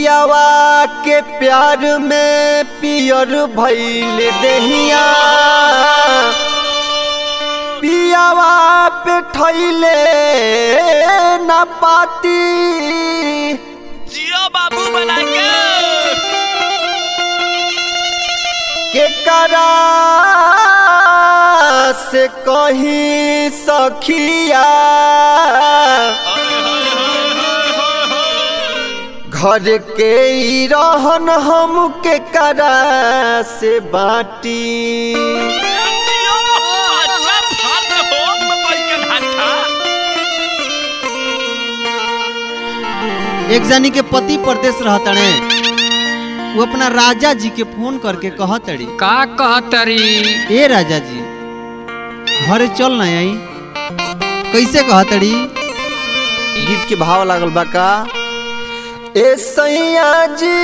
पियावा के प्यार में पियर भइल दहिया पियावा पे ठैले ना पाती जियो बाबू बना के के करा से कहीं सखिया घर के ई रहन हम के करा से बाटी जियो अच्छा फाट हो मकई के घाटा एक जानी के पति परदेश रहतड़े वो अपना राजा जी के फोन करके कहतड़ी का कहतरी ए राजा जी घरे चल ना आई कैसे कहतड़ी गीत के भाव लागल बा का ए सैया जी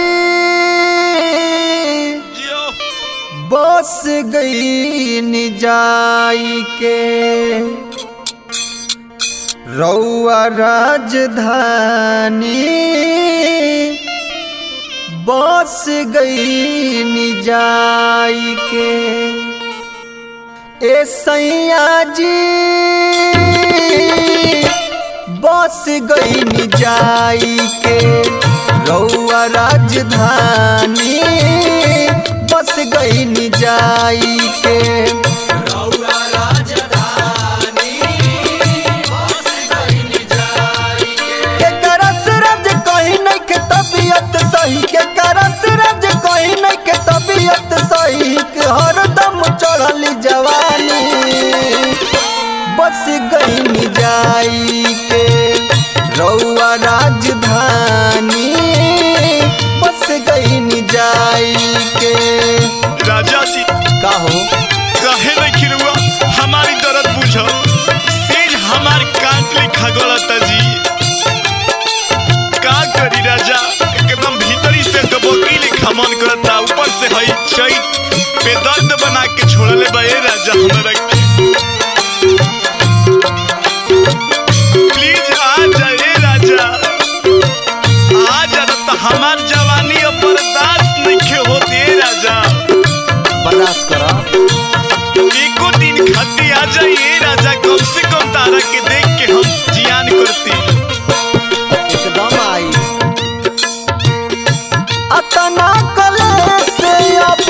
जियो बस गई निजाई के रौआ राजधानी बस गई निजाई के ए सैया जी बस गई निजाई के रौआ राजधानी बस गई निजाई के रौआ राजधानी बस गई निजाई के के करस रज कहीं नहीं के तबीयत सही के करस रज कहीं नहीं के तबीयत सही के हरदम चढ़ली जवानी बस गई निजाई के रौआ राजधानी बस गई निजाई के राजा जी का हो कहे नहीं खिरुआ हमारी दर्द बुझो सेज हमार काट ले खगोलता जी का करी राजा एकदम भीतरी से दबोकी ले खमन करता ऊपर से हई चैत बेदर्द बना के छोड़ले बा ए राजा हमरा के प्लीज आ जा ए राजा आ जा न त हमार जवानी अब बर्दाश्त नहीं होते राजा बर्दाश्त करा एको दिन खाती आ जाइए राजा कम से कम तारा के देख के हम जियान करती एकदम आई अतना कले से अब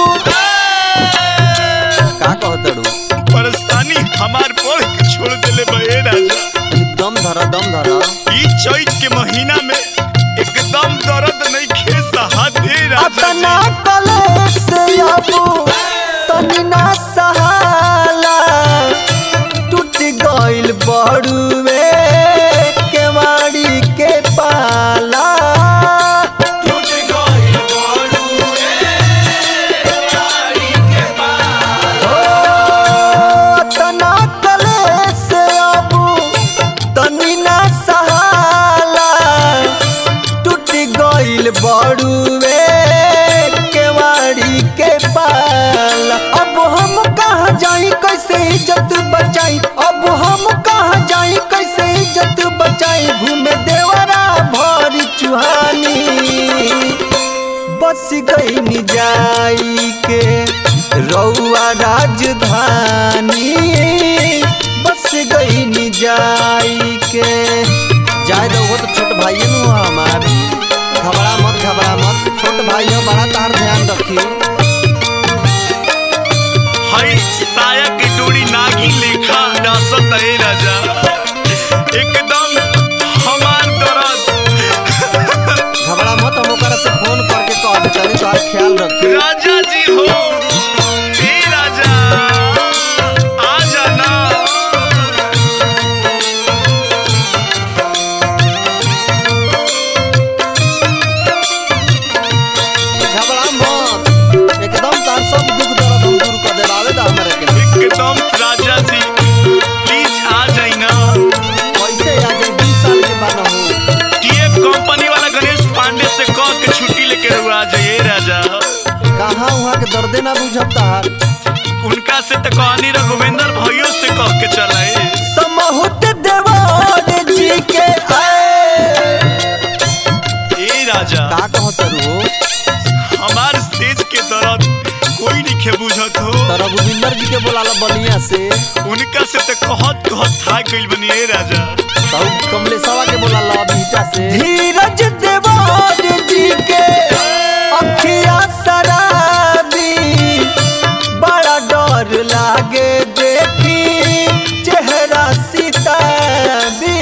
का कहतड़ू परेशानी हमार पढ़ के छोड़ देले बे राजा दम धरा दम धरा ई चैत के महीना में एकदम दर्द नहीं खे सहात हे राजा अतना जी। कले से अब तनी ना सहाला टूट गइल बड़ुए केवाड़ी के पाला टूट गइल बड़ुए केवाड़ी के पाला ओ तना कले से अब तनी ना सहाला टूट गइल बड़ुए केवाड़ी के पाल अब हम कहाँ जाई कैसे इज्जत बचाई अब हम कहाँ जाई कैसे इज्जत बचाई घूमे देवरा भरी चुहानी बस गई निजाई के रौआ राजधानी बस गई निजाई के जाए दो वो तो छोट भाई नु हमार घबरा मत घबरा मत छोट भाई हो बड़ा तार ध्यान रखी हई साया की डोरी नागी लेखा डासत हे राजा एकदम हमार दर्द घबरा मत हम ओकरा से फोन करके कह दे तनी तोहार ख्याल रखी राजा जी हो हे राजा आ जाना घबरा मत एकदम तार सब दुख दर्द हम दूर कर देबावे दा हमरा के एकदम राजा जी प्लीज आ जाई ना कैसे आ जाए 20 साल के बाद हो टीएफ कंपनी वाला गणेश पांडे से कह के छुट्टी लेके रहुआ आ जाइए राजा कहाँ वहाँ के दर्दे ना बुझब तार उनका से तो कहानी रघुवेंद्र भाइयों से कह के चलाए समहुत देवान जी के आए ए राजा का कहत तो रघुविंदर जी के बोलाला बलिया से उनका से तो कहत कहत था गइल बनी ए राजा तो कमलेशवा के बोलाला बीटा से धीरज देवार जी के अखिया शराबी बड़ा डर लागे देखी चेहरा सीताबी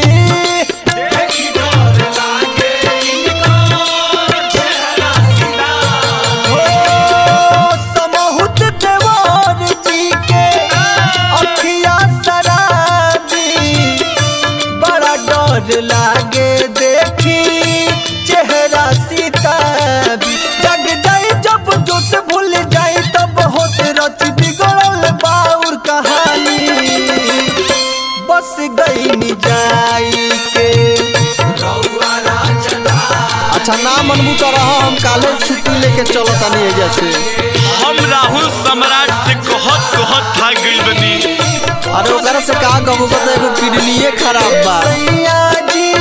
हो समहुत देवार जी के अखिया शराबी बड़ा डर लागे देखी चेहरा सीताबी जग जाई जब जोश भूल जाई तब होत रच बिगड़ल बाउर कहानी बस गई नी जाई के अच्छा ना मनबू तो रहा हम काले छुट्टी लेके चलो तनी एजा से हम राहुल सम्राट से कहत कहत था गइल बनी अरे ओकरा से का कहबो बता एगो किडनीए खराब बा जी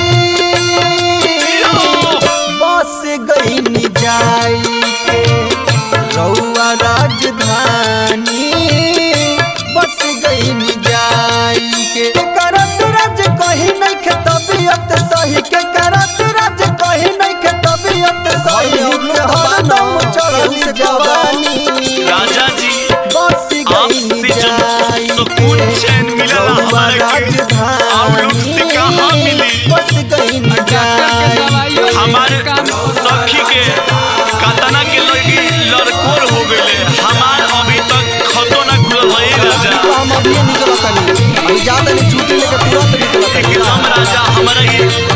बस गई नी जाई के रउआ राजधानी बस गई नी जाई के करत राज कहीं नहीं के तबीयत सही के करत राज कहीं नहीं के तबीयत सही के हरदम चढ़ल जवानी राजा जी बस गई नी आपसे जब जाई सुकून चैन मिलला हमारा के आप लोग से कहाँ मिली बस गई नी जाई हमारे सखी के कतना के लड़की लड़कोर हो गइले हमार अभी तक खतो ना खुलल है ए राजा तो हम अभी निकलत नहीं अभी जा तनी छुट्टी लेके तुरंत निकलत एकदम राजा हमारा ये